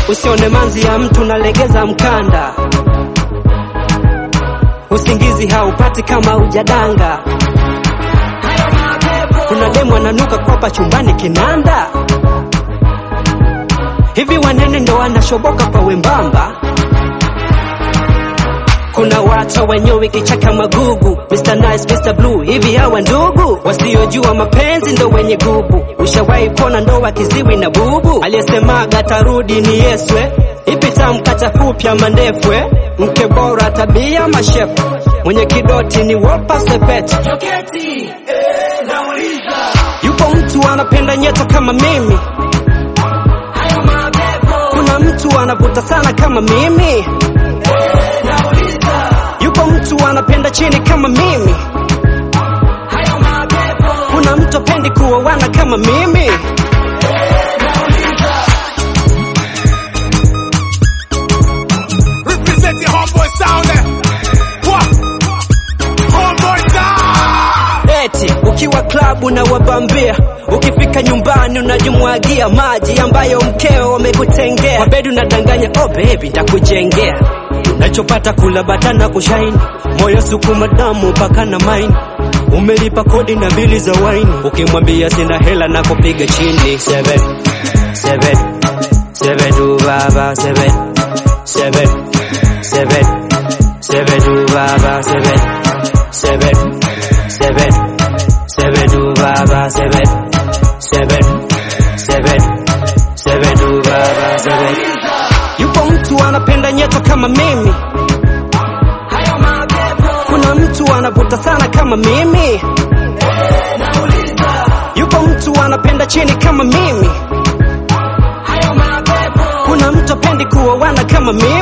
usione manzi ya mtu nalegeza mkanda usingizi haupati kama ujadanga kuna demu ananuka kwapa chumbani kinanda hivi wanene ndo wanashoboka kwa wembamba kuna watu wenyewe kichaka magugu Mr. Nice, Mr. Blue, hivi hawa ndugu wasiojua mapenzi ndo wenye gubu. Ushawahi kuona ndoa kiziwi na bubu? Aliyesemaga tarudi ni Yeswe, ipi tamkata fupi ama ndefwe? Mke bora tabia mashepu, mwenye kidoti ni wopa sepeti. Yupo mtu anapenda nyeto kama mimi, kuna mtu anavuta sana kama mimi yupo mtu anapenda chini kama mimi, kuna mtu apendi kuoana kama mimi. Represent your homeboy sound eh. What? Homeboy sound. Eti ukiwa klabu na wabambia, ukifika nyumbani unajimwagia maji ambayo mkeo amekutengea. Kwa bedi unadanganya, oh baby ndakujengea. Unachopata kula bata na kushaini, moyo sukuma damu mpaka na maini. Umelipa kodi na bili za waini, ukimwambia sina hela na kupiga chini. Seven, seven, seven tu baba, seven, seven, seven, seven tu baba, seven, seven, seven, seven tu baba, seven, seven, seven, seven tu baba, seven. Yupo mtu anapenda nyeto kama mimi, kuna mtu anavuta sana kama mimi, yupo mtu anapenda chini kama mimi, kuna mtu apendi kuoana kama mimi.